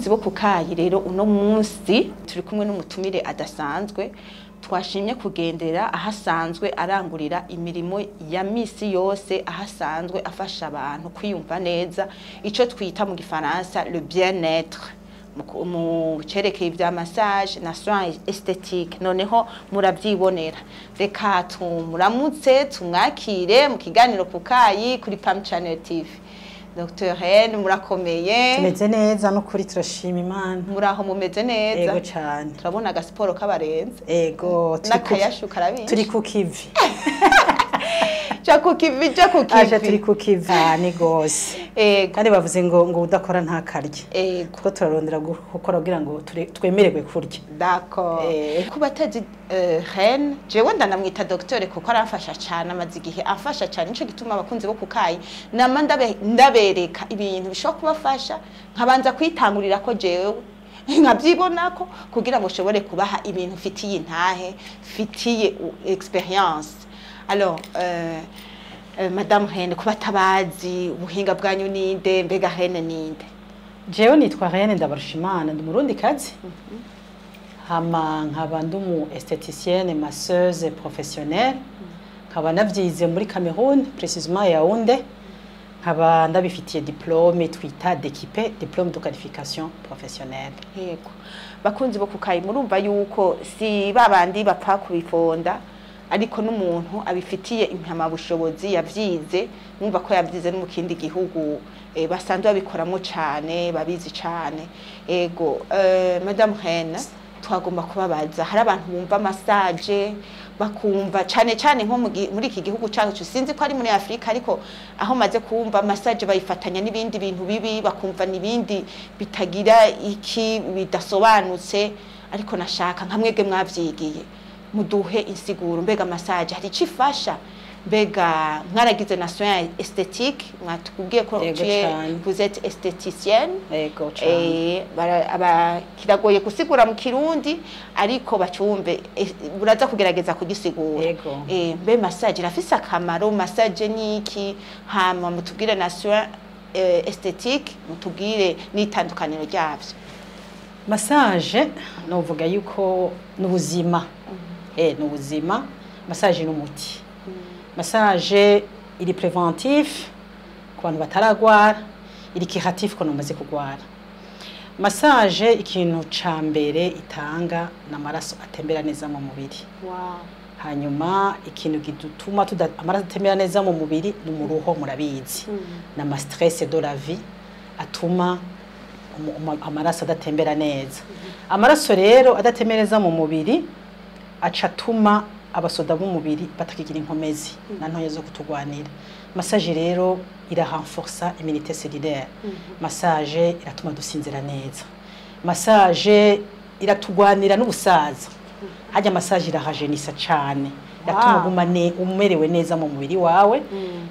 bo ku kayi rero uno munsi turi kumwe n'umutumire adasanzwe twashimye kugendera aho asanzwe arangurira imirimo ya misi yose aho asanzwe afasha abantu kwiyumva neza icyo twita mu gifaransa le bien-être mu ku- mu cerekeye ibya massage na soins esthétique noneho murabyibonera reka tumuramutse tumwakire mu kiganiro ku kayi kuri Pam Channel TV Dr Hen murakomeye tumeze neza no kuri turashima imana muraho mumeze neza ego cyane turabona agasiporo k'abarenze ego turi ku- n'akayashu karabinshi turi ku kivi ja ku kivi ja ku aje turi kivi ku kivi cyane gose ego kandi bavuze ngo ngo udakora ntakarye ego kuko turarondera gu- gukora kugira ngo ture- twemererwe kurya D'accord. Eh. Ku batazi uh, Ren, jewe ndanamwita docteur kuko aramfasha cyane amaze igihe afasha cyane nico gituma abakunzi bo kukayi nama ndabe, ndabereka ibintu bishobora kubafasha nkabanza kwitangurira ko jewe nkabyibonako kugira ngo ushobore kubaha ibintu fitiye intahe fitiye u- experience alors euh, euh, madame Ren kuba tabazi ubuhinga bwanyu ninde mbega Ren ninde jewe nitwa Rayane Ndabarushimana ndi murundi kazi hama nkaba ndi umu esthéticienne masseuse professionnelle nkaba navyize muri Cameroon précisément Yaoundé nkaba ndabifitiye diplôme twita d'équipe diplôme de qualification professionnelle yego bakunzi bo kukayi murumva yuko si babandi bapfa kubifonda ariko n'umuntu abifitiye impamyabushobozi yavyize mwumva ko yavyize no mu kindi gihugu eh, basanzwe babikoramo cane babizi cane ego eh, madame Hena twagomba kubabaza hari abantu bumva massage bakumva cane cane nko mu gi- muri iki gihugu cyacu sinzi ko ari muri Afrika ariko aho maze kumva massage bayifatanya n'ibindi bintu bibi bakumva n'ibindi bitagira iki bidasobanutse ariko nashaka nka mwebwe mwavyigiye muduhe insiguro mbega massage hari icyo ifasha mbega mwaragize na soin esthétique mwatubwiye ko Yego tu es- cane. vous êtes esthéticienne ego cane Eh, bara- aba- kiragoye gusigura mu kirundi ariko bacumve eh, buraza kugerageza kugisigura Yego. Eh, mbe massage irafise akamaro massage niki hama mutubwire na soin eh, esthétique mutubwire n'itandukaniro ryavyo massage novuga yuko n'ubuzima eh n'ubuzima massage n'umuti massage iri preventif ku bantu bataragwara iri curatif ku bantu bamaze kugwara massage ikintu ca mbere itanga n'amaraso atembera neza mu mubiri hanyuma ikintu gituma tuda- amaraso atembera neza mu mubiri ni umuruho murabizi n'ama stress de la vie atuma umu- umu- amaraso adatembera neza amaraso rero adatembera neza mu mubiri aca atuma abasoda b'umubiri batakigira inkomezi na ntoya zo kutugwanira massage rero irahanforsa immunité cellulaire massage iratuma dusinzira neza massage iratugwanira n'ubusaza hajya massage irahajenisa cane iratuma Wow. uguma ne- umerewe neza mu mubiri wawe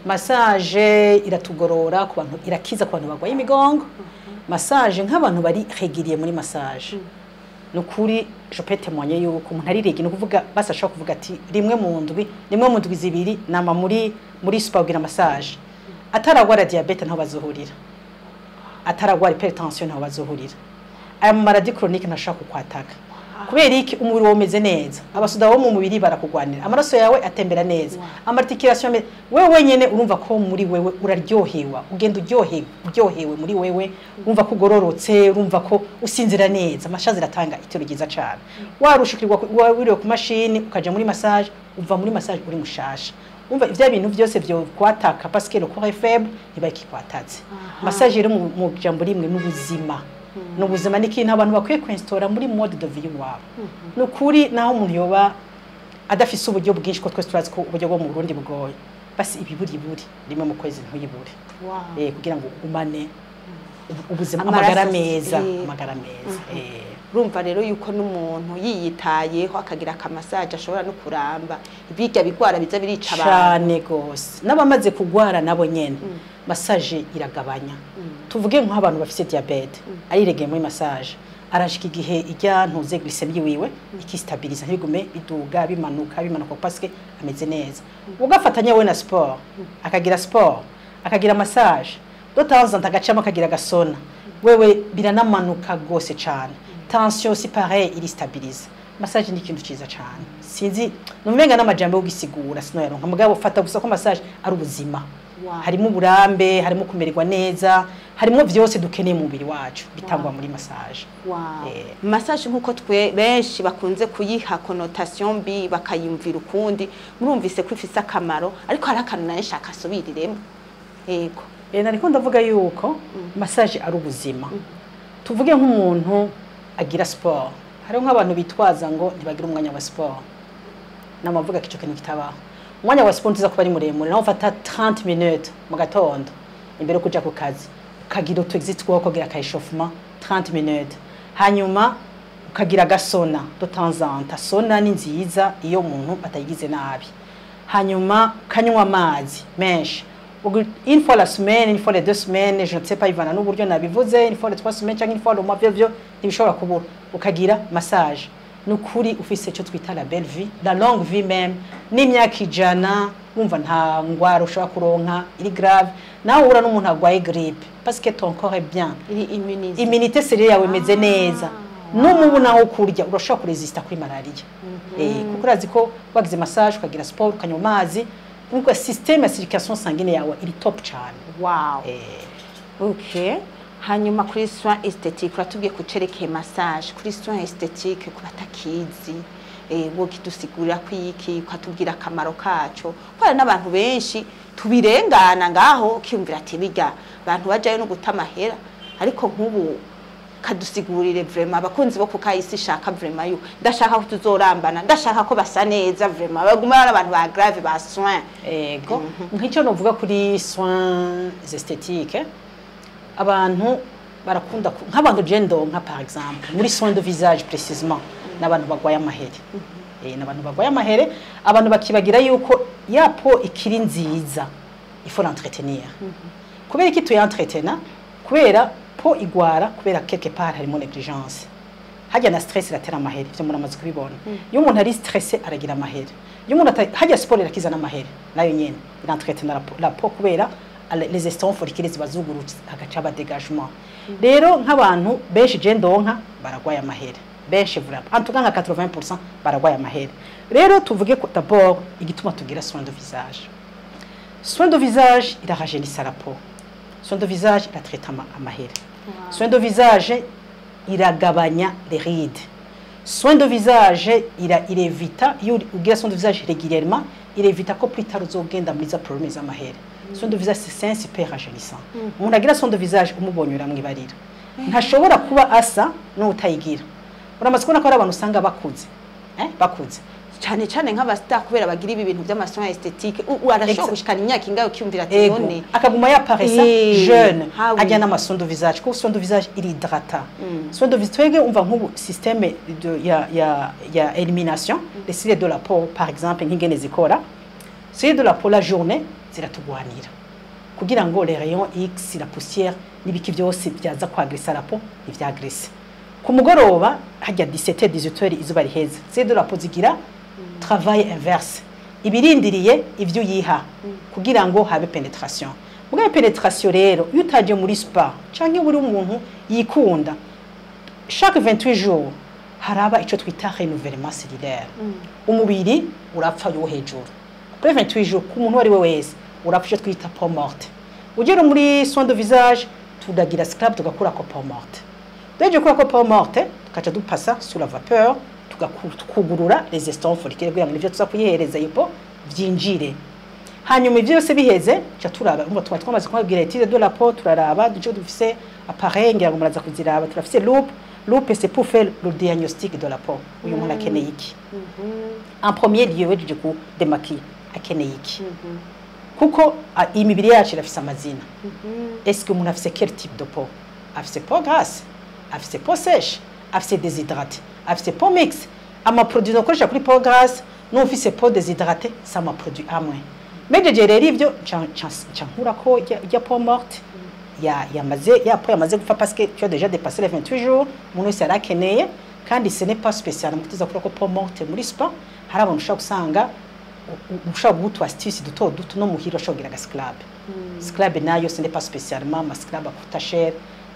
massage iratugorora ku bantu irakiza ku bantu barwaye imigongo massage nk'abantu bari regiriye muri massage ni ukuri je peux témoigner yuko umuntu ari regi ni ukuvuga basi ashobora kuvuga ati rimwe mu ndwi rimwe mu ndwi zibiri nama muri muri spa kugira massage ataragwara diabete ntaho bazohurira ataragwara hypertension ntaho bazohurira aya mu maradi chronique ntashobora kukwataka kubera iki umubiri wawe umeze neza abasoda bo mu mubiri barakugwanira amaraso yawe atembera neza amarticulation ame- wewe wenyene urumva ko muri wewe uraryohewa ugenda uryohewe uryohewe muri wewe urumva ko ugororotse urumva ko usinzira neza amashazi iratanga itiro ryiza cyane warushikirwa ku- wiriwe ku mashini ukaja muri massage uva muri massage uri mushasha umva ivya bintu byose byo kwataka parce que le corps est faible ntibakikwataze massage rero mu mu jambo rimwe n'ubuzima n'ubuzima ni ikintu abantu bakwiye kwesitora muri mode de vie wabo ni ukuri naho umuntu yoba adafise uburyo bwinshi ko twese turazi ko uburyo bwo mu Burundi bugoye basi ibiburi iburi rimwe mu kwezi ntuyibure eh kugira ngo ugumane ubu- ubuzima Amaraso, amagara meza eh. amagara meza eh urumva rero yuko n'umuntu yiyitayeho akagira akamasaje ashobora no kuramba birya bigwara biza birica abantu cyane gose n'abamaze kugwara nabo nyene massage iragabanya tuvuge nk'abantu bafise diabete ariregeye muri massage arashika igihe ijya ntuze glycemie wiwe ikistabiliza ntibigume biduga bimanuka bimanuka parce que ameze neza ugafatanya we na sport akagira sport akagira massage de temps en temps agacamo akagira gasona wewe biranamanuka rwose cyane tension si pareil iri stabilize massage ni ikintu cyiza cyane sinzi numenga n'amajambo yo gusigura sinoyaronka mugabo fata gusa ko massage ari ubuzima Wow. harimo uburambe harimo kumererwa neza harimo byose dukeneye mu mubiri wacu bitangwa muri massage Wow. Eh. massage nk'uko twe benshi bakunze kuyiha connotation mbi bakayumvira ukundi murumvise ko ifise akamaro ariko hari akantu nayo nshaka asubiriremo yego Eh, nariko ndavuga yuko massage ari ubuzima tuvuge nk'umuntu agira sport hariho nk'abantu bitwaza ngo ntibagira umwanya wa sport namavuga ko icyo kintu kitabaho umwanya wa sport uza kuba ari muremure naho ufata 30 minutes mu gatondo imbere yo kuja ku kazi ukagira utu exit two ukagira ka échauffement 30 minutes hanyuma ukagira agasona de temps en temps sona ni nziza iyo umuntu atayigize nabi hanyuma ukanywa amazi menshi Ugu- une fois la semaine une fois les deux semaines je ne sais pas ivana n'uburyo nabivuze une fois les trois semaines cyangwa une fois le mois byo byo ntibishobora kubura ukagira massage ni ukuri ufise icyo twita la belle vie la longue vie même n'imyaka ijana wumva nta ngwara ushobora kuronka iri grave nawe uhura n'umuntu arwaye grippe parce que ton corps est bien iri immunize iminite serire yawe imeze neza n'umubu nawo kurya urashobora kuresista kuri malariya Eh, kuko urazi ko wagize massage ukagira sport ukanywa amazi nkuko systeme ya circulation sanguine yawe iri top cyane wow Eh, okay hanyuma kuri soin esthétique uratubwiye ku cerekeye massage kuri soin esthétique ku batakizi eh, wokidusigurira ko iki ukatubwira akamaro kaco ko hari n'abantu benshi tubirengana ngaho ukiyumvira ati bijya abantu bajayo no guta amahera ariko nk'ubu kadusigurire vraiment abakunzi bo kukayisi shaka vraiment yuko ndashaka ko tuzorambana ndashaka ko basa neza vraiment baguma ari abantu ba grave ba soin ego nk'icyo novuga kuri soins esthétiques abantu barakunda ku- nk'abantu je ndonka par exemple muri soins de visage précisément n'abantu bagwaye amahere Eh, n'abantu bagwaye amahere abantu bakibagira yuko ya po ikiri nziza il faut l'entretenir kubera iki tuyentretena kubera po igwara kubera quelque part harimo negligence hajya na stress iratera amahere ivyo umuntu amaze kubibona iyo umuntu ari stressé aragira amahere iyo umuntu ata- hajya siporo irakiza n'amahere nayo nyene irentretena la po- la po kubera ale- les estomacs folliculaires ziba zugurutse hagaca aba dégagement rero nk'abantu benshi je ndonka baragwaye amahere benshi vraiment en tout cas nka 80% baragwaye amahere rero tuvuge ko d'abord igituma tugira soin de visage soin de visage irahajenisa la peau soin de visage iratraite ama- amahere soin de visage iragabanya les rides soin de visage ira irevita iyo uri- ugira soin de visage régulièrement irevita ko plus tard uzogenda muri za problème z'amahere soin de visage c'est super rajeunissant umuntu agira soin de visage umubonye uramwibarira ntashobora kuba asa n'utayigira uramaze kubona ko hari abantu usanga bakuze eh? bakuze cyane cyane nk'abasita kubera bagira ibi bintu by'amasoin esthétique u- u- arashobora Exa- gushikana imyaka ingahe ukiyumvira ati ego none akaguma yaparesa Eh, jeune ah oui. ajya n'amasoin de visage kuko soin de visage iridrata soin de visage twebwe umva nk'ubu système de, ya, ya, ya elimination les cils de la peau par exemple nk'ingene zikora cils de la peau la journée ziratugwanira kugira ngo les rayons x la poussière n'ibiki byose byaza kwagresa la peau ntibyagrese ku mugoroba hajya 17 18 izuba riheze cils de la peau zigira travail inverse ibirindiriye ivyo uyiha kugira ngo habe penetration mugabe penetration rero iyo utaje muri spa canke buri umuntu yikunda chaque 28 jours haraba ico twita renouvellement cellulaire umubiri urapfa yo hejuru kuri 28 jours ku muntu wari we wese urapfa ico twita peau morte ugera muri soin de visage tudagira scrub tugakura ko peau morte Deje kura ko peau morte tukaca dupasa sous la vapeur tugaku- tukugurura les estomacs folliculaires kugira ngo nivyo tuza kuyihereza iyo peau vyinjire hanyuma ivyo byose biheze ca turaba umva twari twamaze kubabwira étude de la peau turaraba duce dufise appareil ngira ngo muraza kuziraba turafise loupe loupe c'est pour faire le diagnostic de la peau uyu muntu akeneye iki en premier lieu wejeje ku demaquiller akeneye iki kuko a- imibiri yacu irafise amazina est-ce que umuntu afise quel type de peau afise peau grasse afise peau sèche afise déshydraté afise peau mixte amaproduit dukoresha kuri peau grasse n'ufise peau déshydraté c'est amaproduit amwe mejeje rero ivyo nca- nca- nca nkurako rya- rya peau morte ya yamaze ya peau yamaze gupfa parce que tu as déjà dépassé les 28 jours umuntu wese yari akeneye kandi ce n'est pas spécial mu kutuza kurako peau morte muri spa hari abantu ushobora gusanga u- u- ushobora guha utu astuce duto duto no muhira ushobora kugira agasclub scrub nayo ce n'est pas spécialement ama scrub akuta cher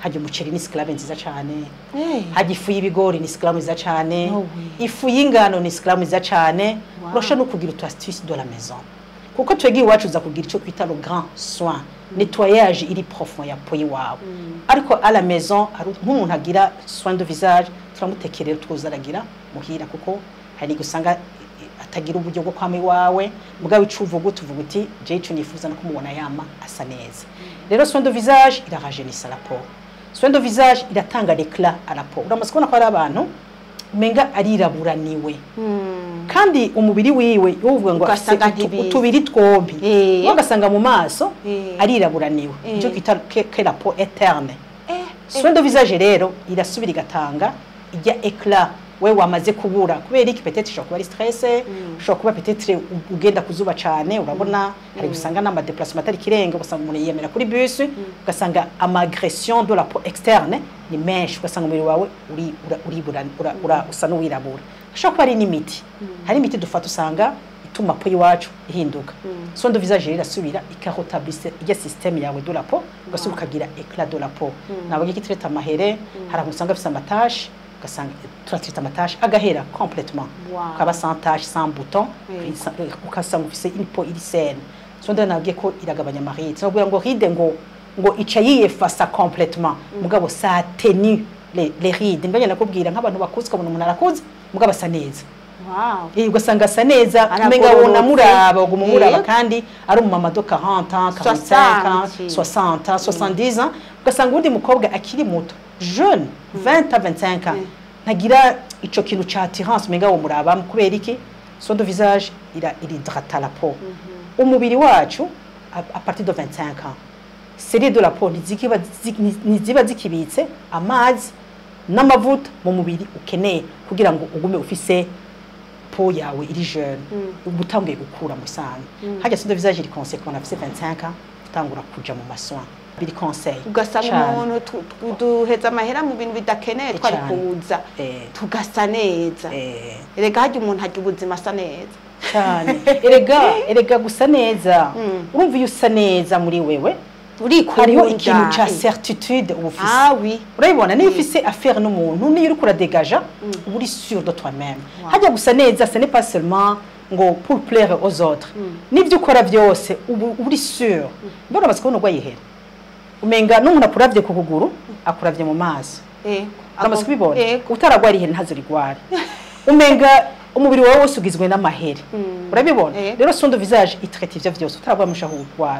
hajya umuceri ni sclave nziza cyane Eh. hajya ifu y'ibigori ni sclave nziza cyane No way. ifu y'ingano ni sclave nziza cyane Wow. urashobora no kugira utu astuce de la maison kuko twebwe iwacu uza kugira icyo twita le grand soin nettoyage iri profond ya po iwawe ariko à la maison hari nk'umuntu agira soin de visage turamutekerera tuza aragira muhira kuko hari gusanga eh, atagira uburyo bwo kwama iwawe mugabo ico uvuga tuvuga uti je ico nifuza no kumubona yama asa neza rero soin de visage irahajenisa la peau soin de visage iratanga l'éclat à la peau uramaze kubona ko hari abantu umenga ariraburaniwe Mm. kandi umubiri wiwe uvuga ngo afise Ugasanga utu- ntibizi. utubiri twombi Eh. ugasanga mu maso Eh. ariraburaniwe Eh. icyo twita que- que la peau éterne Eh, eh. soin de visage rero irasubira igatanga ijya éclat we wamaze kubura kubera iki peut-être ushobora kuba ari stress ushobora kuba peut-être u- ugenda kuzuba cyane urabona hari gusanga n'ama déplacement atari kirenga ugasanga umuntu yiyemera kuri bus ugasanga ama agression de la peau externe ni menshi ugasanga umubiri wawe uri ura- uribura ura- ura- usa n'uwirabura hashobora kuba hari n'imiti hari imiti dufata usanga ituma peau iwacu ihinduka soin de visage rero irasubira ikarotablisse ijya système yawe de la peau ugasubira ukagira éclat de la peau ntabwo iki traite amahere hari abantu usanga afite amatache ugasanga turatrite amatache agahera complètement Wow. ukaba sans tache sans bouton Oui. ugasanga ufise une peau iri saine so ndabona nabwiye ko iragabanya amaride sinabwira ngo ride ngo ngo ica yiyefasa complètement mugabo ça atténue les, les rides mbanya nakubwira nk'abantu bakuze ukabona umuntu arakuze mugabo asa neza Wow. Eh, ugasanga asa neza Aragororotse. umenga wona muraba uguma umuraba Eh. kandi ari umumama do 40 ans 45 ans 60. 60 ans 70 ans ugasanga uwundi mukobwa akiri muto jeune 20 à 25 ans Mm. ntagira ico kintu ca attirance umenga wo muraba kubera iki son de visage ira iridrata la peau umubiri wacu a, a partir de 25 ans série de la peau ntizikiba zi- ntiziba zikibitse amazi n'amavuta mu mubiri ukeneye kugira ngo ugume ufise peau yawe iri jeune uba utanguye gukura mu sana hajya son de visage iri conseil ku bantu bafise 25 ans utangura kuja mu masoin biri conseil ugasanga Cane. umuntu tu- tu- duheza amahera mu bintu bidakeneye twari Cane. kuza Eh. tugasa neza eh, erega harya umuntu harya ubuzima asa neza cyane erega erega gusa neza Mm. urumva iyo usa neza muri wewe urikunda hariho ikintu ca certitude uba ufise ah oui urabibona niyo ufise affaire n'umuntu niyo uriko uradegaja uba uri sûr de toi même Wow. hajya gusa neza ce n'est pas seulement ngo pour plaire aux autres n'ibyo ukora byose uba uba uri sûr mbona basi kubona urwaye ihera umenga n'umuntu akuravye ku kuguru akuravye mu maso eh uramaze kubibona Yego. utaragwara ihera ntazorigware umenga umubiri wawe wose ugizwe n'amahere urabibona Yego. rero son de visage itraite ivyo vyose utaragwara mushaho gutwara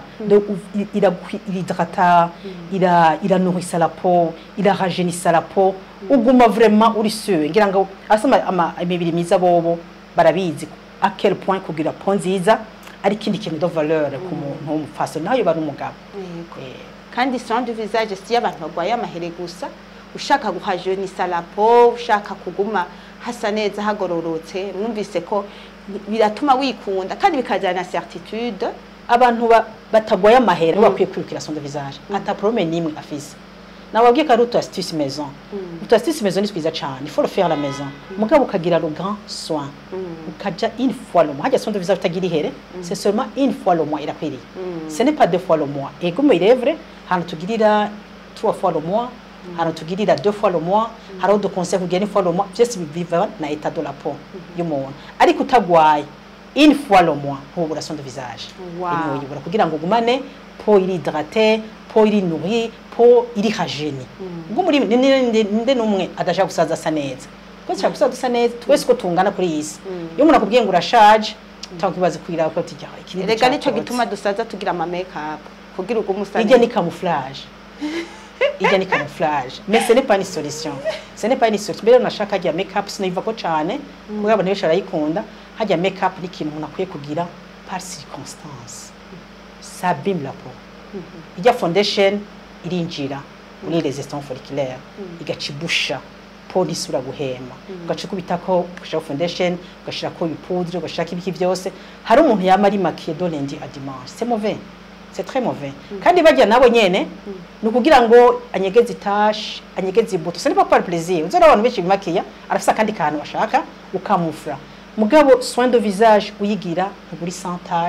irahidrata ira iranuhisa la peau irahajenisa la peau uguma vraiment uri sûr ngira ngo asama ama imibiri myiza bobo barabizi à quel point kugira peau nziza ari ikindi kintu de valeur ku muntu w'umupfasoni nayo bari umugabo Yego. Eh, kandi soin de visage si abantu barwaye amahere gusa ushaka guhajenisa la peau ushaka kuguma hasa neza hagororotse mwumvise ko biratuma wikunda kandi bikajyana na certitude abantu ba- batagwaye amahera mm. bakwiye kwirukira son de visage ata problème n'imwe afise nawabwiye ko ari utu astuce maison utu astuce maison ni twiza cane il faut le faire à la maison mugabo ukagira le grand soin ukaja une fois le mois hajya son de visage utagira ihere c'est seulement une fois le mois irakwiriye ce n'est pas deux fois le mois ego mais il est vrai hano tugirira trois fois le mois hano tugirira deux fois le mois hariho dukonseil kugira une fois le mois byose biva na état de la peau y'umuntu ariko utagwaye une fois le mois ntubura son de visage Wow. Ino uyibura kugira ngo ugumane peau iri hydraté peau iri nourrie peau iri hageni ubwo muri ni- ni- ni- ninde n'umwe adashaka gusaza asa neza twese dushaka gusaza dusa neza twese uko tungana kuri iyi si iyo umuntu akubwiye ngo urashaje cyangwa kibazo kwira ko tujya ikindi erega nicyo cyatobotse. gituma dusaza tugira ama make-up kugira ugume usa Ijya ni neza. camouflage. Ijya ni camouflage. Mais ce n'est pas une solution. Ce n'est pas une solution. Mbere nashaka hajya make-up sinayiva ko cyane. Kuko abantu benshi barayikunda. Hajya make-up ni ikintu umuntu akwiye kugira par circonstance. Ça abîme la peau. Ijya foundation irinjira muri resistance folliculaire. Igacibusha peau ntisubira guhema. Ugaca ukubitako ugashiraho foundation, ugashirako ibipudre, ugashirako ibiki byose. Hari umuntu yama ari maquillé de lundi à dimanche. C'est mauvais. c'est très mauvais kandi bajya nabo nyene ni ukugira ngo anyegeze itashe anyegeze ibuto ce n'est pas par plaisir uzora abantu benshi bimakiya arafise akandi kantu bashaka ukamufra mugabo soin de visage uyigira ntuguri sans tache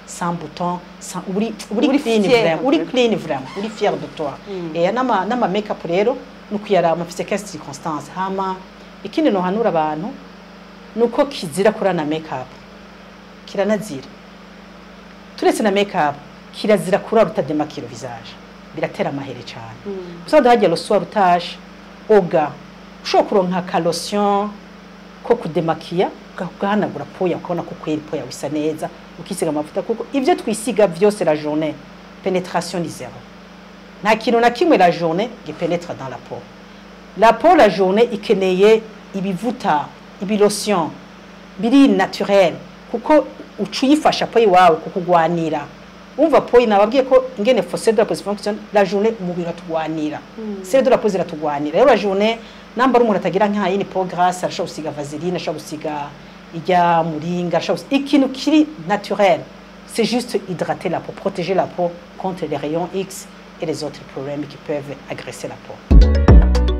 sans bouton sans uri uri Uri clean fier, vraiment uri vraiment. clean vraiment uri fier de toi eh nama nama make up rero nukuyarama mfise quelle circonstance hama ikindi no hanura abantu nuko kizira kurana make up kiranazira turetse na make up kirazira kurara utademakira visage biratera amahere cyane usanga hagiye le soir utashe oga ushobora kuronka ka lotion ko kudemakiya uga- ugahanagura poya ukabona ko kweri poya wisa neza ukisiga amavuta kuko ibyo twisiga byose la journée penetration ni zero nta kintu na kimwe la journée gipenetra dans la peau la peau la journée ikeneye ibivuta ibilotion biri naturel kuko uca uyifasha po iwawe kukugwanira umva po nababwiye ko ingene fose de la pose fonction la journée umubiri uratugwanira sere de la pose iratugwanira rero la journée namba ari umuntu atagira nk'ayini po grasse arashobora gusiga vaseline arashobora gusiga ijya muringa arashobora gusiga ikintu kiri naturel c'est juste hydrater la peau protéger la peau contre les rayons X et les autres problèmes qui peuvent agresser la peau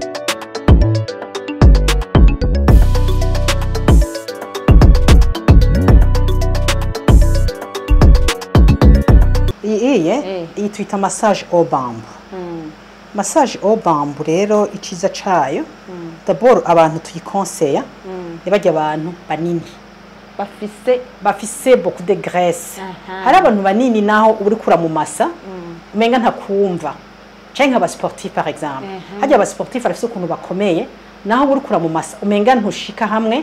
iyi Eh. iyi twita massage au bambu massage au bambu rero iciza cayo d'abord abantu tuyikonseya ntibajya abantu banini bafise bafise beaucoup de graisse Aha. hari abantu banini naho uba uri kura mu masa umenga ntakumva canke nk'aba sportif par exemple Mhm. harya aba sportif barafise ukuntu bakomeye naho uba uri kura mu masa umenga ntushika hamwe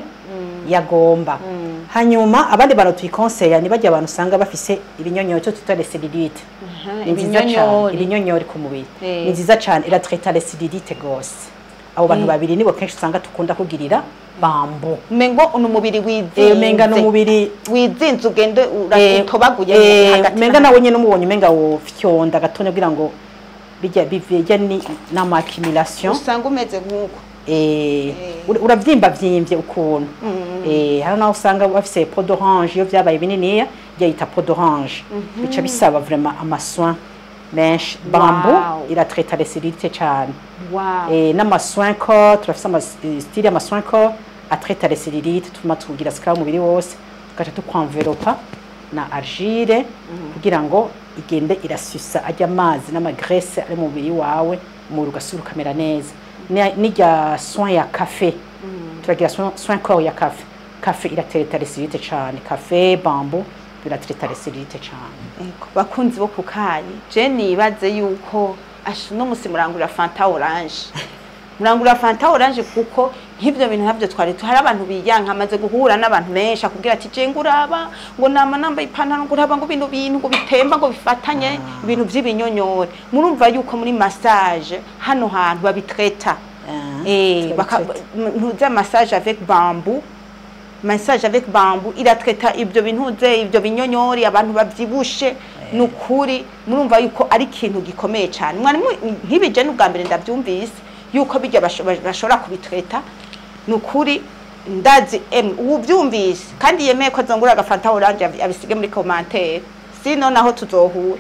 yagomba hanyuma abandi bantu tuyikonseya ni bajya abantu usanga bafise ibinyonyoro cyo twita les cellulites ni nziza cyane ibinyonyori. ibinyonyori ku mubiri Eh. ni nziza cyane iratreta les cellulites gose abo bantu Eh. babiri nibo kenshi usanga tukunda kugirira bambo umengo uno mubiri wizinze Eh, umenga n'umubiri wizinze ugende Eh, utobaguye eh, hagati umenga nawe nyine umubonye umenga wofyonda gatonya kugira ngo bijya bivejya ni n'amakimilation usanga umeze nk'uko eh ura- uravyimba vyimbye ukuntu eh hari naho usanga bafise peau d'orange iyo vyabaye bininiya yita peau d'orange bica bisaba vraiment amasoin menshi bambu Wow. iratreta les cellulites cyane wow eh n'amasoin corps turafise ama eh, style y'amasoin corps atreta les cellulites tuma tugira scrub umubiri wose tugaca tukwanvelopa na argile kugira ngo igende irasusa ajya amazi n'amagrese ari mu mubiri wawe umubiri ugasura ukamera neza Ni- n'irya soin ya cafe turagira soin, soin corps ya cafe cafe iratereta les cellulites cyane cafe bambu biratereta les cellulites cyane Ego, bakunzi bo kukayi je nibaze yuko asha no musi murangurira fanta orange murangurira fanta orange kuko nk'ibyo bintu nabyo twari tu- hari abantu biyanka amaze guhura n'abantu benshi akubwira ati je nguraba ngo nama nambaye ipantaro nguraba ngo bino bintu ngo bitemba ngo bifatanye ibintu by'ibinyonyore murumva yuko muri massage hano hantu babitreta Ah, eh baka turabitreta. ntuze massage avec bambou massage avec bambou iratreta ibyo bintuze ibyo binyonyori abantu bavyibushe nukuri murumva yuko ari ikintu gikomeye cyane mwari mu- nk'ibije n'ubwa mbere ndabyumvise yuko bijya basho- bashobora kubitreta nukuri ndazi em ubyumvise kandi yemeye ko azongura agafanta orange abi- abisige muri commentaire sino naho tuzohura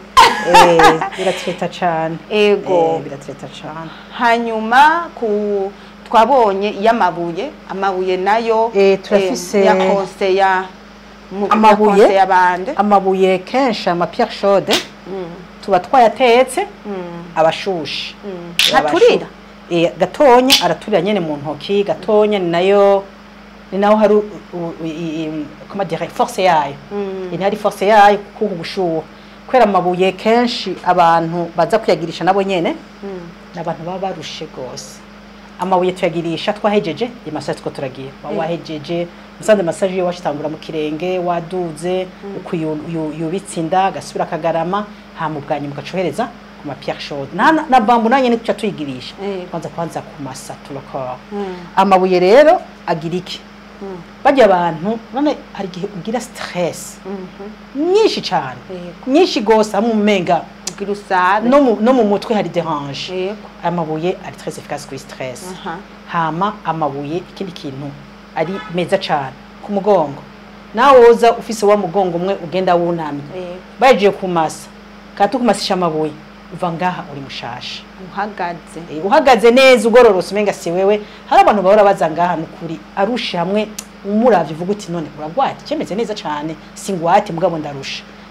eh biratereta cyane Ego. eh biratereta cyane hanyuma ku twabonye iy'amabuye amabuye nayo Eh, turafise- eh, ya konseya mu- ya Amabuye? konseya bande amabuye kenshi ama pierre chaude tuba twayatetse abashushe ntaturira eh gatonya araturira nyene mu ntoki gatonya ni nayo ni naho hari u- u- i- i- comment dire force yayo ni hari force yayo kuko gushuha kwera amabuye kenshi abantu baza kuyagirisha nabo nyene ni abantu baba barushe gose amabuye tuyagirisha twahejeje imasaje two turagira waba wahejeje musanze masaje iyo washitangura mu kirenge waduze uko yu- yu- yubitse inda gasubira akagarama hama ubwanyu mugacohereza ku ma pierre chaude na, na, na bambu nanye ni tuca tuyigirisha Eh. kwanza kwanza kumasa turakora amabuye rero agira iki bajya abantu none hari igihe ugira stress nyinshi cyane Yego. nyinshi gose hamwe umenga ugira usabe no mu, no mu mutwe hari derange yego amabuye ari très efficace kuri stress aha hama amabuye ikindi kintu ari meza cyane ku mugongo nawe woza ufise wa mugongo umwe ugenda wunamye yego bagiye kumasa kandi tukumasisha amabuye uva ngaha uri mushasha uhagaze Eh, uhagaze neza ugororotse umenga si wewe hari abantu bahora baza ngaha nukuri arusha hamwe umuravye uvuga uti none uragwate cemeze neza cyane singwate mugabo ndarusha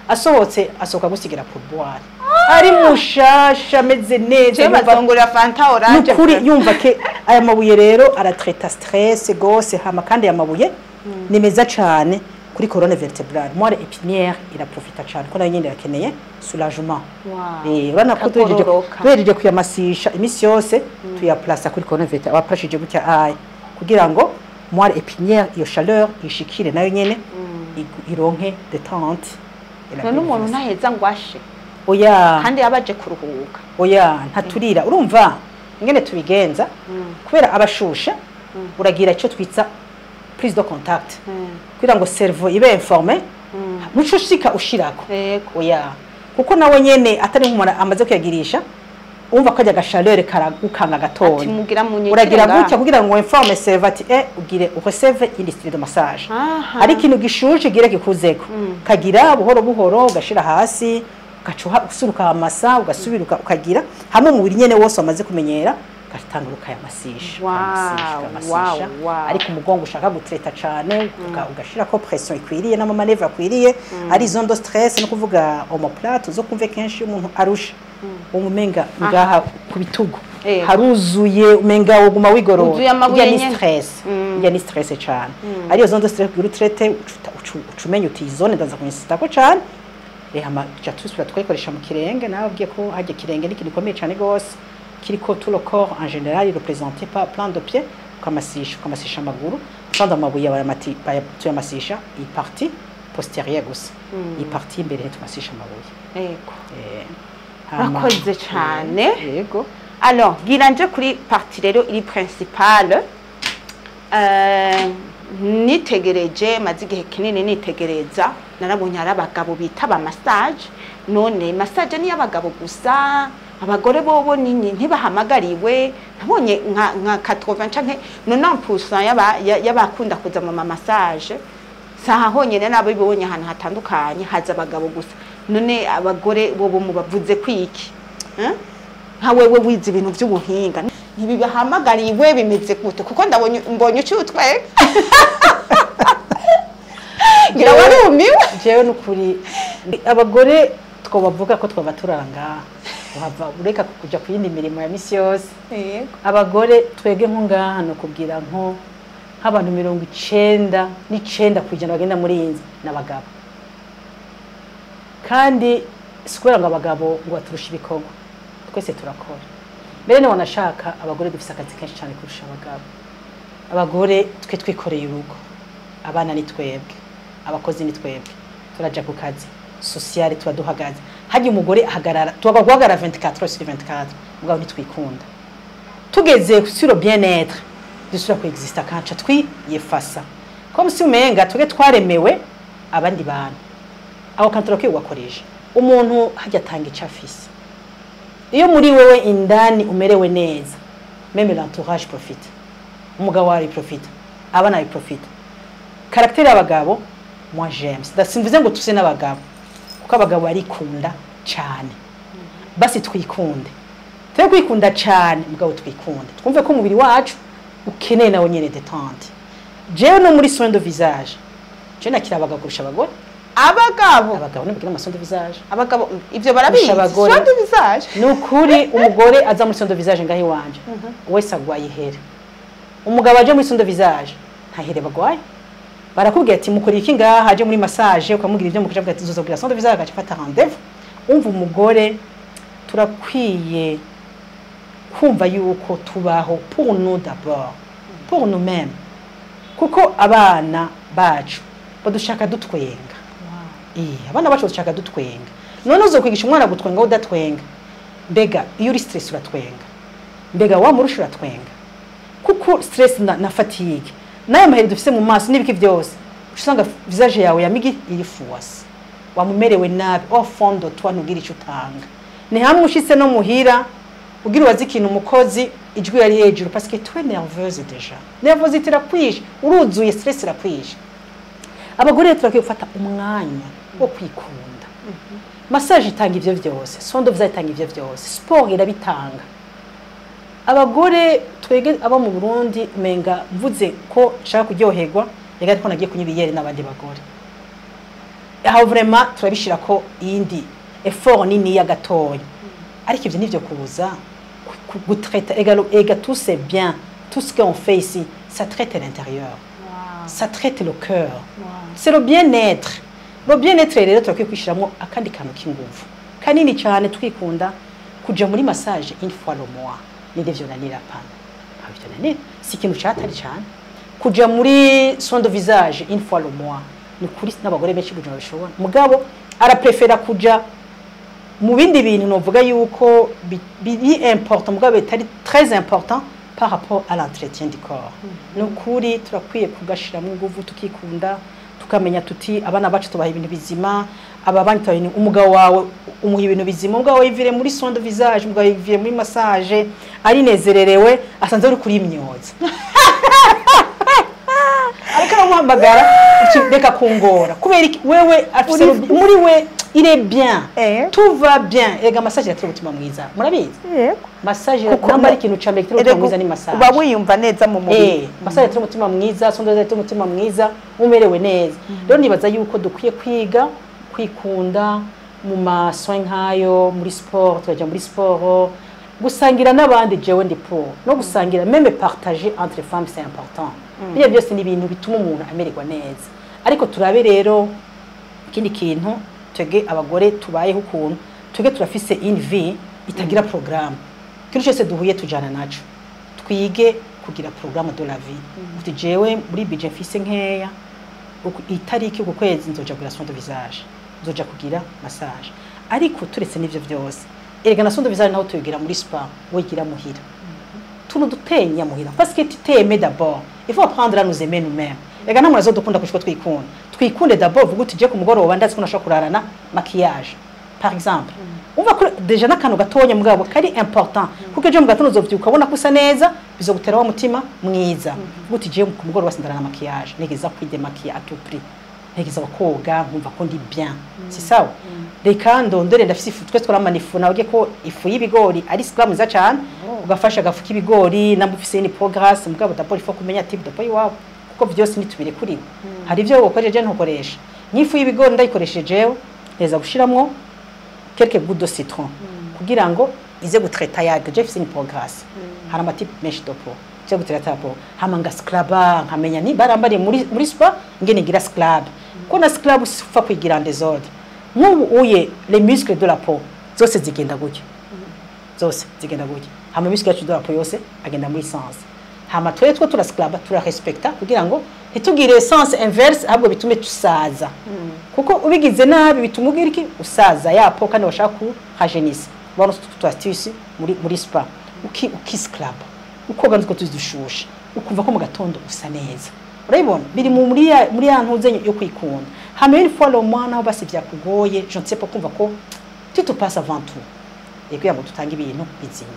asohotse asohoka gusigira pourboire ari mushasha ameze neza je yumva- bazongurira fanta orange nukuri yumva ke aya mabuye rero aratreta stress gose hama kandi aya mabuye ni meza cane kuri colonne vertebrale moire épinière iraprofita cane ko nayo nyene irakeneye soulagement Wow. Eh, urabona ko duhejeje Kagororoka. duhejeje kuyamasisha imisi yose tuyaplasa kuri colonne vertebrale abaprashije gutya aya kugira ngo moire épinière iyo chaleur ishikire nayo nyene igu- ironke détente et la none umuntu bienveillance. ntaheza ngo ashe oya kandi yabaje kuruhuka oya ntaturira urumva ingene tubigenza kubera abashushe uragira icyo twitsa prise de contact kugira ngo cerveau ibe informe muco ushika ushirako yego oya kuko nawe nyene atari nk'umuntu amaze kuyagirisha umva ko ajya agashaleur karagukanga ati gatoya mugira munyikire uragira ngaha. gutya kugira ngo informe cerveau ati eh ugire ureceve une style de massage Aha. ari ikintu gishuje gire kikuzeko kagira buhoro buhoro ugashira hasi ugaca usuruka amasa ugasubira uka- ukagira hamwe umubiri nyene wose wamaze kumenyera ugatangura ukayamasisha Wow, ukayamasisha, ukayamasisha. wow, wow. ariko umugongo ushaka gutreta cane uga- ugashirako pression ikwiriye n'amamanevre akwiriye ari izo ndo stress no kuvuga omoplate uzo kumve kenshi iyo umuntu arusha umumenga ngaha ku bitugu Eh. haruzuye umenga woguma wigorora Wuzuye amabuye Irya ni nyene. stress irya ni stress cane ariyo zone de stress kugira utrete ucuta- ucu- ucumenya uti iyi zone ndaza kuyinsitako cane rehama tuca tusubira twayikoresha mu kirenge nawe abwiye ko harya kirenge ni ikintu gikomeye cane gose kiriko tout le corps en général représenté par plan de pied ukamasisha ukamasisha amaguru kandi amabuye bayamati- baya- tuyamasisha iyi partie postérieure gusa iyi partie imbere ntitumasisha amabuye yego Eh, hama- Urakoze cane. yego alors gira nje kuri parti rero iri principale Eh, nitegereje maze igihe kinini nitegereza narabonye ari abagabo bita ba massage none massage ni y'abagabo gusa abagore bobo nini ntibahamagariwe nabonye nka nka 80 canke 90% y'aba- ya- y'abakunda kuza mu ma massage saha honyine nabo bibonye ahantu hatandukanye haza abagabo gusa none abagore bobo mubavuze kwiki eh? nka wewe wize ibintu by'ubuhinga ntibibahamagariwe bimeze gute kuko ndabonye mbonye ucutwe ngira warumiwe jewe nukuri abagore twobavuga ko twaba turanga uhava ureka kuja ku yindi mirimo ya misi yose abagore twebwe nko ngaha ni ukubwira nko nk'abantu mirongo icenda n'icenda ku ijana bagenda muri iyi nzu ni abagabo kandi si kubera ngo abagabo ngo baturushe ibikorwa twese turakora mbere niba wanashaka abagore dufise akazi kenshi cyane kurusha abagabo abagore twe twikoreye urugo abana ni twebwe abakozi ni twebwe turaja ku kazi sosiyale tuba duhagaze hajya umugore ahagarara tuba guhagarara 24 sur 24 mugabo ntitwikunda tugeze sur le bien-être dusubira kuexista kanca twiyefasa comme si umenga twebwe twaremewe abandi bantu aho kantoro ke ugakoresha umuntu hajya atanga icyo afise iyo muri wewe indani umerewe neza meme l'entourage profite umugabo wawe profite abana bawe profite karagiteri y'abagabo moi j'aime simvuze ngo tuse n'abagabo kuko abagabo barikunda cyane basi twikunde twe kwikunda cyane mugabo twikunde twumve ko umubiri wacu ukeneye nawe nyine detente jewe no muri soin de visage je nakira abagabo kurusha abagore abagabo abagabo nibagira ama soin de visage abagabo ivyo barabizi Kurusha abagore. soin de visage ni ukuri umugore aza muri soin de visage ngaho iwanje wese agwaye ihere umugabo aje muri soin de visage nta here bagwaye barakubwira ati mukora iki ngaha aje muri massage ukamubwira ibyo mukaje avuga ati nzozobwira soin de visage agaca afata rendez-vous umva umugore turakwiye kumva yuko tubaho pour nous d'abord pour nous mêmes kuko abana bacu badushaka dutwenga Iya, abana bacu badushaka dutwenga none uzokwigisha umwana gutwenga aho udatwenga mbega iyo uri stress uratwenga mbega wamurusha uratwenga kuko stress na, na fatigue nayo maheri dufise mu maso n'ibiki byose uca usanga visage yawe yamigi iri fuwasi wamumerewe nabi au fond de toi ntugire icyo utanga ni hamwe ushitse no muhira ugira ubaze ikintu umukozi ijwi yari hejuru parce que tu es nerveuse déjà nervosité irakwishe uruzuye stress irakwishe abagore rero turakwiye gufata umwanya wo kwikunda massage itanga ivyo vyose soin de visage itanga ivyo vyose sport irabitanga abagore twege aba mu Burundi menga mvuze ko nshaka kuryoherwa rega ariko nagiye kunywa ibiyeri n'abandi bagore aho vraiment turabishira ko iyindi effort nini ya gatoya ariko ivyo nivyo kubuza ku- ku- gutraita ega ega tout c'est bien tout ce qu'on fait ici ça traite l'intérieur ça traite le cœur c'est le bien-être le bien-être rero turakwiye kwishyiramo akandi kantu k'inguvu kanini cyane twikunda kuja muri massage une fois le mois ninde vyonanira pana ntabwo vyonanira si ikintu catari cyane kuja muri soin de visage une fois le mois ni kuri n'abagore benshi kuja babishobora mugabo araprefera kuja mu bindi bintu novuga yuko bi- biri important mugabo bitari très important par rapport à l'entretien du corps ni ukuri turakwiye kugashiramo inguvu tukikunda tukamenya tuti abana bacu tubaha ibintu bizima aba bandi tubaha ibintu- umugabo wawe umuha ibintu bizima umugabo wawe yivire muri soin de visage umugabo yivire muri massage arinezererewe asanze ari kuri imyoza ariko aramuhamagara uti reka kungora kubera iki wewe afise Uri- rubi- muri we il est bien Eh. tout va bien ega massage iratera umutima mwiza murabizi yego massage Kuko namba ari mu- ikintu ca mbere gitera umutima mwiza ni massage uba wiyumva neza mu Eh, mubiri massage iratera umutima mwiza sondoza iratera umutima mwiza umerewe neza rero nibaza yuko dukwiye kwiga kwikunda mu masoin nk'ayo muri sport tukajya muri sport gusangira n'abandi jewe ndi pour no gusangira meme partager entre femmes c'est important biriya byose ni ibintu bituma umuntu amererwa neza ariko turabe rero ikindi kintu twebwe abagore tubayeho ukuntu twebwe turafise une vie itagira programme ikintu cyose duhuye tujana naco twige kugira programme de la vie uti jewe muri budget mfise nkeya uku- itariki uku kwezi nzoja kugira soin de visage nzoja kugira massage ariko turetse n'ivyo vyose erega na soin de visage naho tuyigira muri spa wigira muhira tuntu dutenya muhira parce que tu t'aimes d'abord il faut apprendre à nous aimer nous-mêmes ega namwe nazo dukunda kushiko twikunda twikunde d'abord vuga uti je ku mugoroba ndazi ko nashobora kurarana maquillage par exemple umva ko deja n'akantu gatonya mugabo kari important kuko ejo mu gatondo uzovyuka ubona ko usa neza bizogutera wa mutima mwiza vuga uti je ku mugoroba sindarana maquillage nigeza kwidemaquiller à tout prix ntegeza koga nkumva ko ndi bien si sawa reka ndondore ndafise ifu twe twaramana ifu nabwiye ko ifu y'ibigori ari sikwa mwiza cyane ugafasha agafu k'ibigori namba ufise ni progress mugabo d'abord il faut kumenya type de poids iwawe kuko byose nitubire kuri we hari ibyo ukoresheje ntukoresha nk'ifu y'ibigori ndayikoresheje jewe neza gushiramwo quelques gouttes de citron kugira ngo ize gutreta yage je fise ni progress hari amatipe menshi de peau cyo gutreta peau hama nga scraba nkamenya ni barambariye muri muri spa ngene ngira scrub ko na scrub ufa kwigira en désordre nk'ubu uye les muscles de la peau zose zigenda gutya zose zigenda gutya hama muscle yacu de la peau yose agenda muri sens hama twere two turascraba turarespekta kugira ngo ntitugire sens inverse ahubwo bitume tusaza kuko ubigize nabi bituma ugira iki usaza yapo kandi bashaka kuhajenisa bano tutu astuce muri muri spa uki ukiscraba ukoga nziko tuzidushusha ukumva ko mu gatondo usa neza urabibona biri mu muri ya muri ya ntuze yo kwikunda hama une fois le mois naho basi byakugoye je ne sais pas kumva ko tu te passes avant tout et kugira ngo tutange ibintu bizima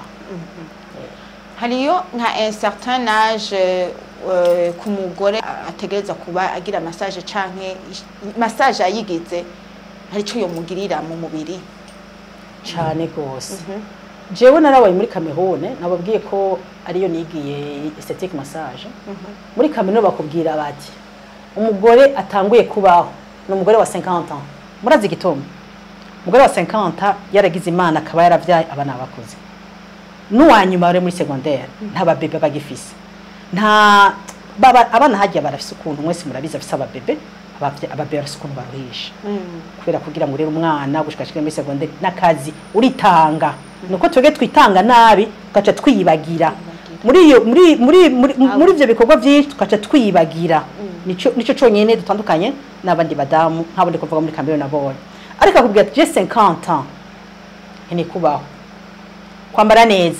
hariyo nka un certain âge eh, ku mugore ategereza kuba agira massage canke ish- massage ayigize hari ico yomugirira mu mubiri cyane rwose jewe narabaye muri Cameroon nababwiye ko ariyo nigiye aesthetic massage muri Cameroon bakubwira bati umugore atanguye kubaho ni umugore wa 50 ans murazi igitomo umugore wa 50 yaragize imana akaba yaravyaye abana bakuze n'uwanyuma bari muri secondaire nta babebe bagifise nta baba abana hagiye barafise ukuntu mwese murabizi afise ababebe abavye- ababebe barafise ukuntu baruhisha kubera kugira ngo rero umwana gushikashika muri secondaire n'akazi uritanga nuko twebwe twitanga nabi tugaca twiyibagira muri iyo muri muri muri muri ivyo bikorwa byinshi tugaca twiyibagira nico nico conyene dutandukanye n'abandi badamu nk'abo ndi kuvuga muri Cameroon nabonye ariko akubwira ati je 50 ans nkeneye kubaho kwambara neza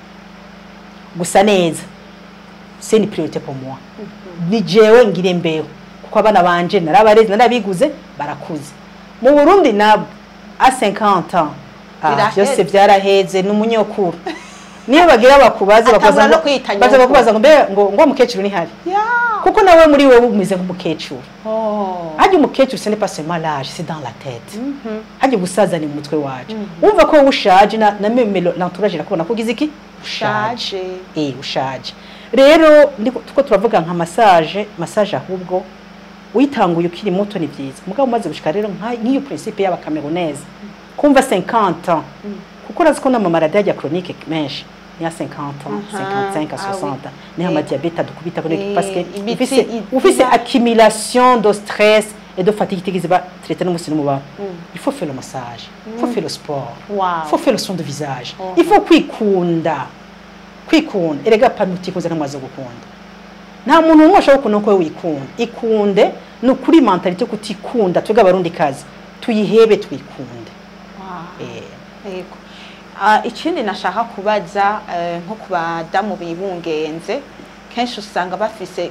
gusa neza c'est une priorité pour moi ni jewe ngire mbeho kuko abana banje narabareze narabiguze barakuze mu Burundi nabo a 50 ans ah, Biraheze. byose byaraheze n'umunyokuru niyo bagira bakubaze Atangura bakubaza no ngo kwita baza nyokuru. bakubaza ngo mbe ngo ngo mukecuru ni hari kuko nawe muri wewe umeze nk'umukecuru hajya umukecuru ce n'est pas seulement l'âge c'est dans la tête hajya ubusaza ni mu mutwe wacu wumva ko wowe ushaje na na meme l'entourage irakubona ko ugize iki Ushaje. eh ushaje rero ndiko tuko turavuga nka massage massage ahubwo uyitanguye ukiri muto ni byiza mugabo umaze gushika rero nka- nk'iyo principe y'abakameruneze kumva 50 ans kuko urazi ko n'amamaradi ajya chronique menshi ni ya 50 ans Aha, 55 à ah oui. 60 niho Eh. amadiabete adukubita kuri Eh, parce que imitsi ufise itima- ufise accumulation de stress et de fatigue itigeze ba traité n'umusi n'umubaba il faut faire le massage il faut faire le sport Wow. il faut faire le son de visage Mhm. il faut kwikunda kwikunda erega pano utikunze namaze gukunda nta muntu n'umwe ashobora gukunda uko wikunda ikunde ni ukuri mentalite yo kutikunda twebwe abarundi kazi tuyihebe twikunde Wow. Eh, Yego. Ah, ikindi nashaka kubaza eh, nko ku badamu bibungenze kenshi usanga bafise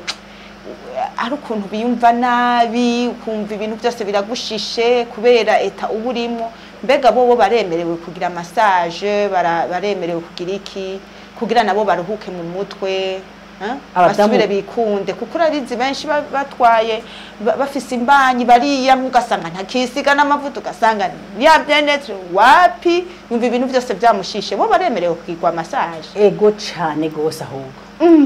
ari ukuntu biyumva nabi ukumva ibintu byose biragushishe kubera eta uba urimo mbega bobo baremerewe kugira massage bara- baremerewe kugira iki kugira nabo baruhuke mu mutwe eh? Abadamu- basubire bikunde kuko urabizi benshi ba- batwaye ba- bafise imbanyi bariya ugasanga ntakisiga n'amavuta ugasanga ya byenetre wapi yumva ibintu byose byamushishe bo baremerewe kugirwa massage ego cyane gose ahubwo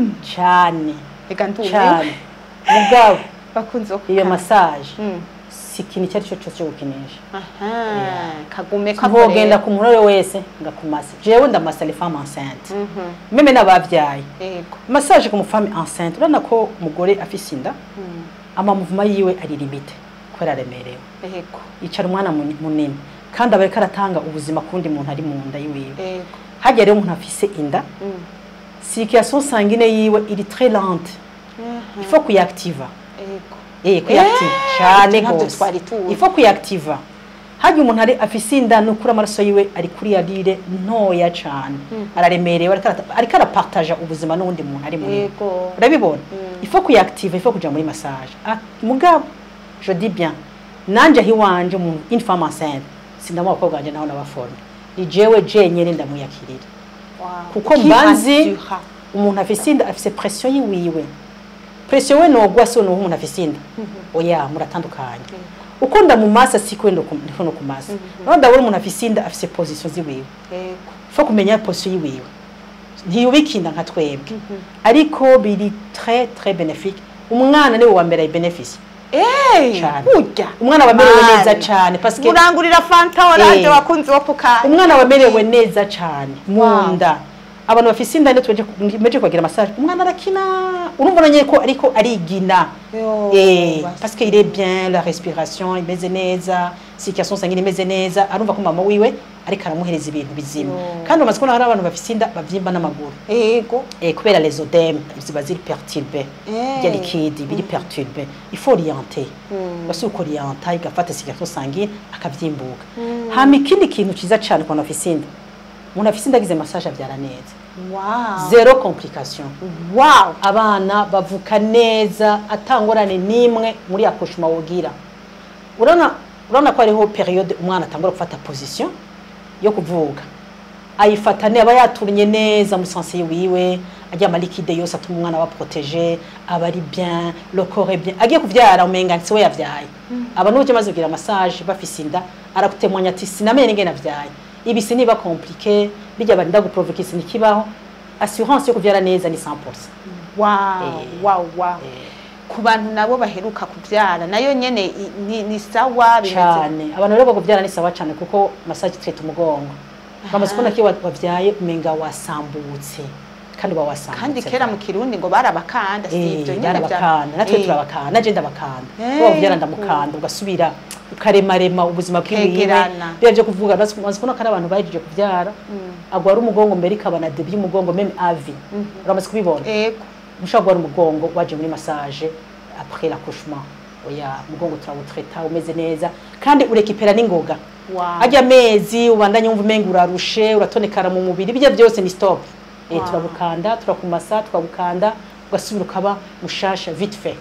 cyane reka ndumiwe cyane mugabo bakunze wo iyo kuka- massage Mm. si ikintu icyo ari cyo cyose cyo gukinisha aha kagume ntogenda ku muntu uwo ari we wese ngakumasa jewe ndamasa les femmes enceintes Mhm. meme n'abavyaye yego massage ku mufame enceinte urabona ko umugore afise inda Mm. amamuvuma yiwe ari limite kubera aremerewe yego yicara umwana muni- munini kandi aba ariko aratanga ubuzima ku wundi muntu ari mu nda yiwiwe yego hajya rero umuntu afise inda Mm. circulation sanguine yiwe iri très lente Mhm. il faut kuyiactiva yego eh kuyiactiva Eh, cyane ntabyo gose twari tuzi. il faut kuyiactiva hajya umuntu ari afise inda nukuri amaraso yiwe ari kuri yarire ntoya cane araremerewe ariko arata- ariko arapartaja ubuzima n'uwundi muntu ari munini yego urabibona Mm. il faut kuyiactiva il faut kuja muri massage ah, mugabo je dis bien nanje aho iwanje umuntu une femme enceinte sindamuha abakobwa banje naho nabaforme ni jewe jenyene ndamuyakirira Wow. kuko Qui mbanzi assura. umuntu afise inda afise pression yiwiwe pression we nogwa so nuwo umuntu afise inda oya muratandukanye uko ndamumasa siko ndiko ndiko no kumasa no ndabona umuntu afise inda afise position ziwiwe yego fo kumenya position yiwiwe ntiyubikinda nka twebwe ariko biri très très bénéfique umwana niwe wa mbere ay benefice Eh, Cane. burya umwana wamerewe Mani. neza cane parce que murangurira fanta oranje Eh. wakunzi wo kukanya umwana wamerewe neza cane mu Wow. nda abantu bafise inda ndio tumeje kugira massage umwana arakina urumva nanye ko ariko arigina Yo, eh basi. parce que il est bien la respiration imeze neza circulation sanguine imeze neza arumva ko mama wiwe ariko aramuhereza ibintu bizima Yo. kandi bamaze kubona hari abantu bafise inda bavyimba n'amaguru yego eh kubera les odèmes ziba ziri perturbé Eh. ya liquide biri perturbé il faut orienter Mm. basi uko orienta igafata circulation sanguine akavyimbuka hama ikindi kintu ciza cane ku bantu bafise inda umuntu afise inda agize massage avyara neza wow zero complication wow abana bavuka neza atangorane n'imwe muri accouchement wogira urabona urabona ko hariho periode umwana atangura gufata position yo kuvuga ayifata ne aba yaturnye neza muri sanse wiwe ajya amalikide yose atuma umwana aba protege aba ari bien le corps est bien agiye kuvyara umenga si we yavyaye aba n'uburyo amaze kugira massage bafise inda arakutemwanya ati sinamenye n'ingene navyaye ibi siniba compliqué bijya barinda guprovoke sinikibaho assurance yo kuvyara neza ni 100% wow Eh. wow wow ku bantu nabo baheruka kubyara nayo nyene i- ni, ni sawa bimeze cyane abantu rero bakubyara ni sawa cyane kuko massage twita umugongo bamaze kubona ko iyo wa- wavyaye umenga wasambutse kandi uba wasambutse kandi kera mu kirundi ngo barabakanda si ibyo Eh, nyene bya- barabakanda natwe Eh. turabakanda naje ndabakanda Eh, uba kubyara ndamukanda ugasubira ukaremarema ubuzima bwiwiwe Kegerana. biba byo kuvuga bazi bazi kubona ko ari abantu bahejeje kubyara agwara umugongo mbere ikaba na debi y'umugongo meme avi uramaze kubibona yego ushobora guhora umugongo waje muri massage après l'accouchement oya umugongo turawutreta umeze neza kandi urekipera n'ingoga wow ajya amezi ubandanye wumva umenga urarushe uratonekara mu mubiri bijya byose ni stop eh Wow. turagukanda turakumasa tukagukanda ugasubira ukaba mushasha vite fait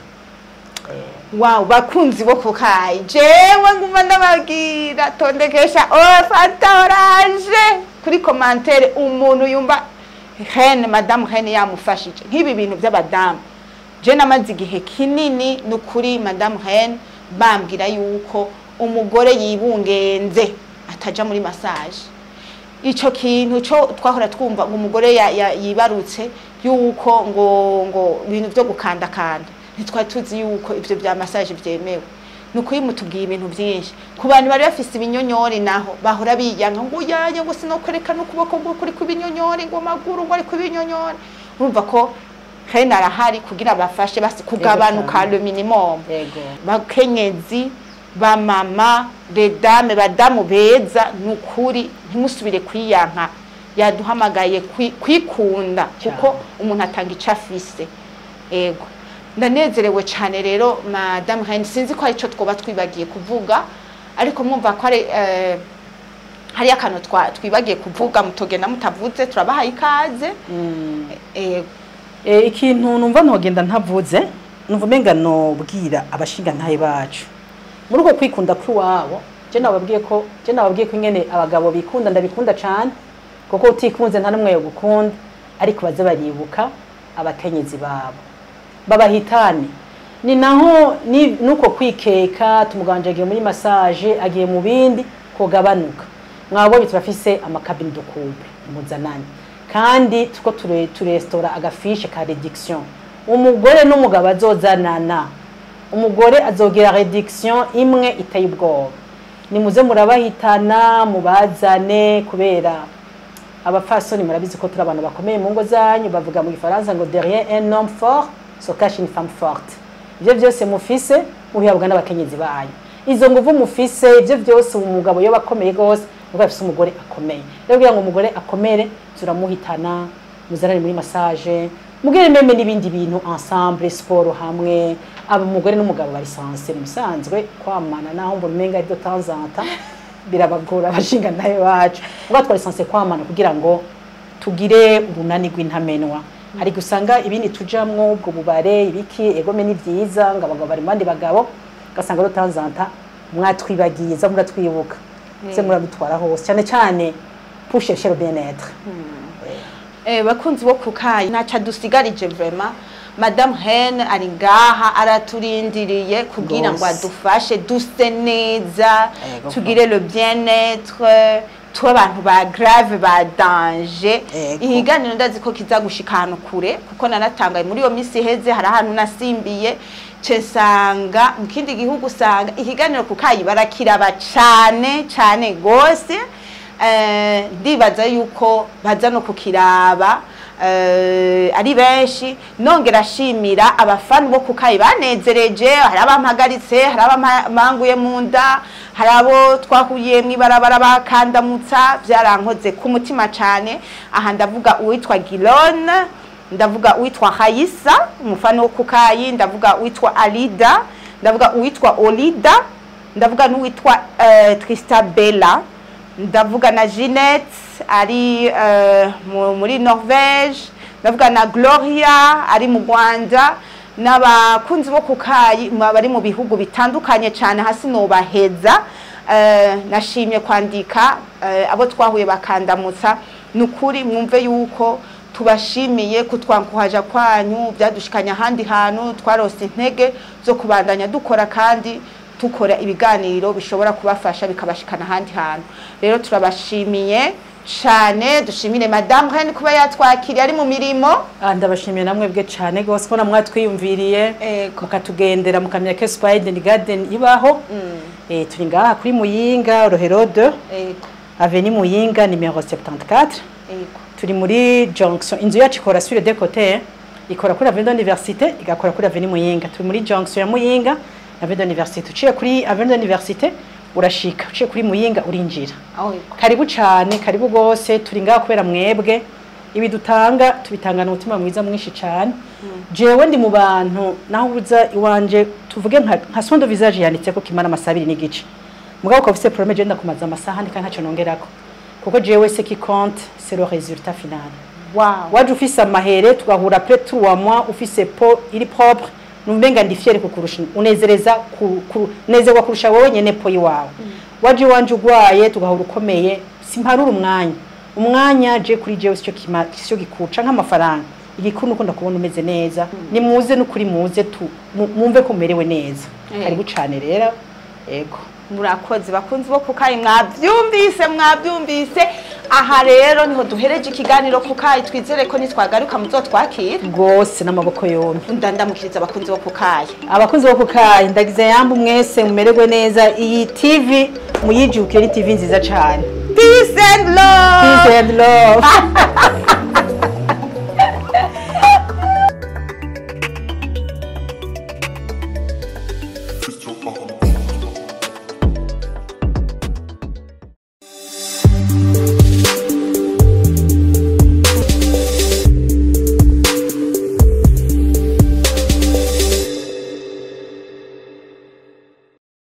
wow bakunzi bo kukayi jewe nguma ndababwira tondekesha ofata oranje kuri komantere umuntu yumva hene madamu hene yamufashije nk'ibi bintu by'abadamu je namaze igihe kinini ni ukuri madamu hene bambwira yuko umugore yibungenze ataja muri massage ico kintu cyo twahora twumva ngo umugore ya- ya- yibarutse yuko ngo ngo ibintu byo gukandakanda ntitwari tuzi yuko ivyo bya massage vyemewe ni ukuri mutubwiye ibintu byinshi ku bantu bari bafise ibinyonyori naho bahora biyanka ngo uyaye ngo sinokwerekana ukuboko ngo kuri kubinyonyori ngo amaguru ngo ari kubinyonyori urumva ko hene arahari kugira bafashe basi kugabanuka cyane. le minimum yego bakenyezi bamama bedame badamu beza ni ukuri ntimusubire kwiyanka yaduhamagaye kwi- kwikunda kuko umuntu atanga icyo afise ego ndanezerewe cyane rero madamu hani sinzi ko ari cyo twoba twibagiye kuvuga ariko mwumva ko ari eh, hariyo akantu twa- twibagiye kuvuga mutogenda mutavuze turabahaye ikaze ego Eh, ikintu numva ntogenda ntavuze numva umenga nobwira abashingantahe bacu muri uko kwikunda kw'iwabo je nababwiye ko je nababwiye ko ingene abagabo bikunda ndabikunda cane kuko utikunze nta n'umwe yogukunda ariko baze baribuka abakenyezi babo babahitane ni naho ni- nuko kwikeka tumuganje agiye muri massage agiye mu bindi kugabanuka mwabonye turafise amakabine de couple muzananye kandi tuko ture- turestora agafishe ka reduction umugore n'umugabo azozanana umugore azogira reduction imwe iteye ubwoba nimuze murabahitana mubazane kubera abapfasoni murabizi ko turi abantu bakomeye mu ngo zanyu bavuga mu gifaransa ngo derrière un homme fort se cache une femme forte ibyo byose mufise mubihabwa n'abakenyezi banyu izo nguvu mufise ibyo byose umugabo yoba akomeye rwose nubwo afise umugore akomeye rero kugira ngo umugore akomere turamuhitana muzanane muri massage mugire meme n'ibindi bintu ensemble sport hamwe aba umugore n'umugabo bari sanse musanzwe kwamana naho mbona umenga ari de temps en temps birabagora abashinga nawe bacu ubwo twari sanse kwamana kugira ngo tugire urunani rw'intamenwa hari gusanga ibindi tujamwo ubwo bubare ibiki egome ni byiza ngo abagabo bari mu bandi bagabo ugasanga de temps en temps mwatwibagiye za muratwibuka se muradutwara hose cyane cyane pushe chez le bien-être Eh, bakunzi bo kukayi ntaca dusigarije vrema madame hen ari ngaha araturindiriye kugira ngo Rwose. adufashe duse neza Ego. tugire le bien-être tube abantu ba grave ba danger Ego. ihiganiro ndazi ko kiza gushika ahantu kure kuko nanatangaye muri iyo minsi iheze hari ahantu nasimbiye cesanga mu kindi gihugu usanga ihiganiro kukayi barakiraba cane cane gose Eh, ndibaza yuko baza no kukiraba eh, ari benshi nongera ashimira abafana bo kukayi banezereje hari abampagaritse hari abampanguye mu nda hari abo twahuye mw'ibarabara bakandamutsa byarankoze ku mutima cane aha ndavuga uwitwa Gilone ndavuga uwitwa Hayisa umufana wo kukayi ndavuga uwitwa Alida ndavuga uwitwa Olida ndavuga n'uwitwa uh, Tristabella ndavuga na Jeanette ari uh, mu- muri Norvège ndavuga na Gloria ari mu Rwanda n'abakunzi bo kukayi mwa- bari mu bihugu bitandukanye cyane hasi nobaheza uh, nashimye kwandika uh, abo twahuye bakandamutsa nukuri mwumve yuko tubashimiye kutwankuhaja kwanyu byadushikanya ahandi hantu twarose intege zo kubandanya dukora kandi dukora ibiganiro bishobora kubafasha bikabashikana ahandi hantu rero turabashimiye cyane dushimire madamu Hen kuba yatwakiriye ari mu mirimo Ah, ndabashimiye namwe bwe cyane rwose ko namwe twiyumviriye Ego. mukatugendera mukamenya ko Spider Garden ibaho eh turi ngaha kuri Muyinga Rohero 2 ego Avenue Muyinga numero 74 ego turi muri junction inzu yacu ikora sur de côté ikora kuri Avenue d'Université igakora kuri Avenue Muyinga turi muri junction ya Muyinga Avenue d'Université uciye kuri Avenue d'Université urashika uciye kuri Muyinga urinjira aho ego karibu cyane karibu rwose turi ngaha kubera mwebwe ibi dutanga tubitangana umutima mwiza mwinshi cyane jewe ndi mu bantu naho uza iwanje tuvuge nka nka sondo visage yanditse ko kimara amasaha abiri n'igice mugabo ukaba ufise problème je ndakumaza amasaha ndika ntacyo nongerako kuko jewe ce qui compte c'est le résultat final wow waje ufise amahere tugahura après trois mois ufise po iri propre numbenga ndi fier kukurusha unezereza ku, ku, nezerwa kurusha wowe nyene po iwawe waje wanje ugwaye tugahura ukomeye simparura umwanya umwanya je kuri jewe sicyo kima sicyo gikuca nk'amafaranga igikuru nuko ndakubona umeze neza nimuze n'ukuri muze tu mu- mumve ko mumerewe neza Eh. karibu cane rero ego murakoze bakunzi bo kukayi mwabyumvise mwabyumvise aha rero niho duhereje ikiganiro kukayi twizere ko nitwagaruka muzotwakira rwose n'amaboko yombi ndandamukiriza abakunzi bo kukayi abakunzi bo kukayi ndagize yambu mwese mumererwe neza iyi tv muyijukire ni tv nziza cyane peace and love peace and love